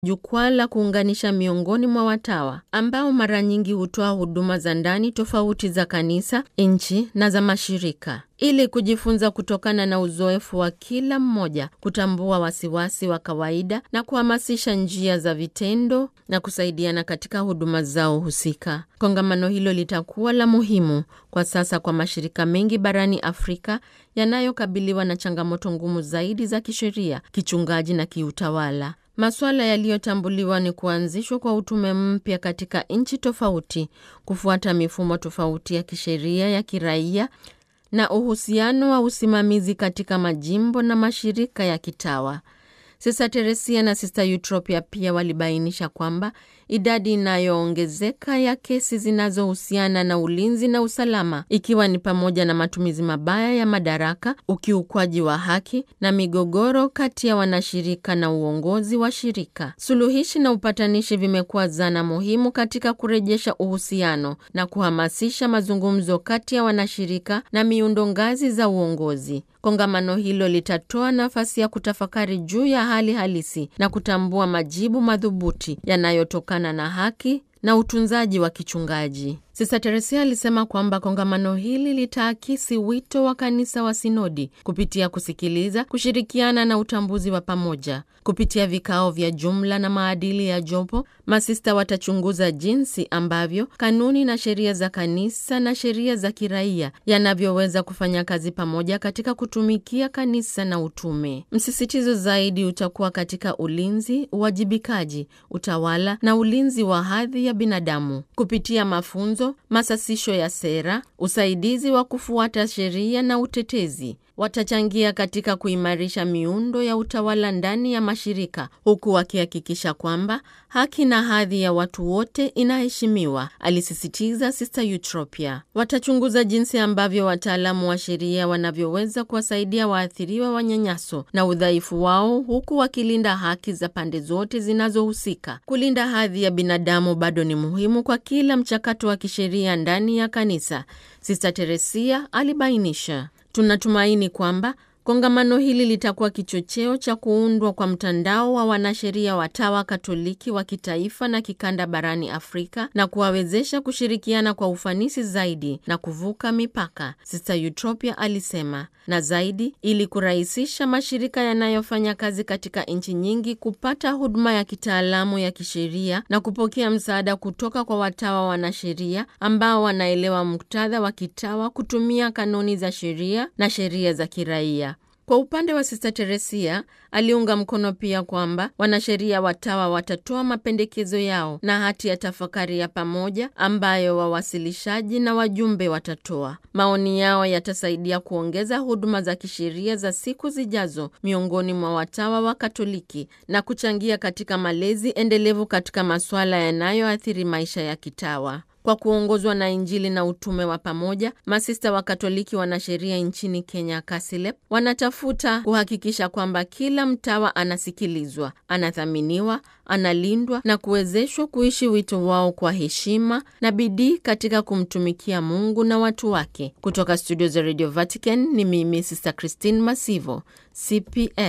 jukwaa la kuunganisha miongoni mwa watawa ambao mara nyingi hutoa huduma za ndani tofauti za kanisa, nchi na za mashirika, ili kujifunza kutokana na uzoefu wa kila mmoja, kutambua wasiwasi wa kawaida na kuhamasisha njia za vitendo na kusaidiana katika huduma zao husika. Kongamano hilo litakuwa la muhimu kwa sasa kwa mashirika mengi barani Afrika yanayokabiliwa na changamoto ngumu zaidi za kisheria, kichungaji na kiutawala. Masuala yaliyotambuliwa ni kuanzishwa kwa utume mpya katika nchi tofauti, kufuata mifumo tofauti ya kisheria ya kiraia na uhusiano wa usimamizi katika majimbo na mashirika ya kitawa. Sista Teresia na Sista Eutropia pia walibainisha kwamba idadi inayoongezeka ya kesi zinazohusiana na ulinzi na usalama, ikiwa ni pamoja na matumizi mabaya ya madaraka, ukiukwaji wa haki na migogoro kati ya wanashirika na uongozi wa shirika. Suluhishi na upatanishi vimekuwa zana muhimu katika kurejesha uhusiano na kuhamasisha mazungumzo kati ya wanashirika na miundo ngazi za uongozi. Kongamano hilo litatoa nafasi ya kutafakari juu ya hali halisi na kutambua majibu madhubuti yanayotokana na haki na utunzaji wa kichungaji. Sista Teresia alisema kwamba kongamano hili litaakisi wito wa kanisa wa sinodi kupitia kusikiliza, kushirikiana na utambuzi wa pamoja. Kupitia vikao vya jumla na maadili ya jopo, masista watachunguza jinsi ambavyo kanuni na sheria za kanisa na sheria za kiraia yanavyoweza kufanya kazi pamoja katika kutumikia kanisa na utume. Msisitizo zaidi utakuwa katika ulinzi, uwajibikaji, utawala na ulinzi wa hadhi ya binadamu kupitia mafunzo masasisho ya sera, usaidizi wa kufuata sheria na utetezi. Watachangia katika kuimarisha miundo ya utawala ndani ya mashirika, huku wakihakikisha kwamba haki na hadhi ya watu wote inaheshimiwa, alisisitiza Sista Eutropia. Watachunguza jinsi ambavyo wataalamu wa sheria wanavyoweza kuwasaidia waathiriwa wa nyanyaso na udhaifu wao, huku wakilinda haki za pande zote zinazohusika. Kulinda hadhi ya binadamu bado ni muhimu kwa kila mchakato wa kisheria ndani ya kanisa, Sista Teresia alibainisha. Tunatumaini kwamba kongamano hili litakuwa kichocheo cha kuundwa kwa mtandao wa wanasheria watawa Katoliki wa kitaifa na kikanda barani Afrika na kuwawezesha kushirikiana kwa ufanisi zaidi na kuvuka mipaka, Sister Eutropia alisema, na zaidi ili kurahisisha mashirika yanayofanya kazi katika nchi nyingi kupata huduma ya kitaalamu ya kisheria na kupokea msaada kutoka kwa watawa wanasheria ambao wanaelewa muktadha wa kitawa kutumia kanuni za sheria na sheria za kiraia. Kwa upande wa Sista Teresia aliunga mkono pia kwamba wanasheria watawa watatoa mapendekezo yao na hati ya tafakari ya pamoja ambayo wawasilishaji na wajumbe watatoa. Maoni yao yatasaidia kuongeza huduma za kisheria za siku zijazo miongoni mwa watawa wa Katoliki na kuchangia katika malezi endelevu katika masuala yanayoathiri maisha ya kitawa. Kwa kuongozwa na Injili na utume wa pamoja, masista wa Katoliki wanasheria nchini Kenya, KASILEP, wanatafuta kuhakikisha kwamba kila mtawa anasikilizwa, anathaminiwa, analindwa na kuwezeshwa kuishi wito wao kwa heshima na bidii katika kumtumikia Mungu na watu wake. Kutoka studio za Radio Vatican ni mimi Sister Christine Masivo, CPS.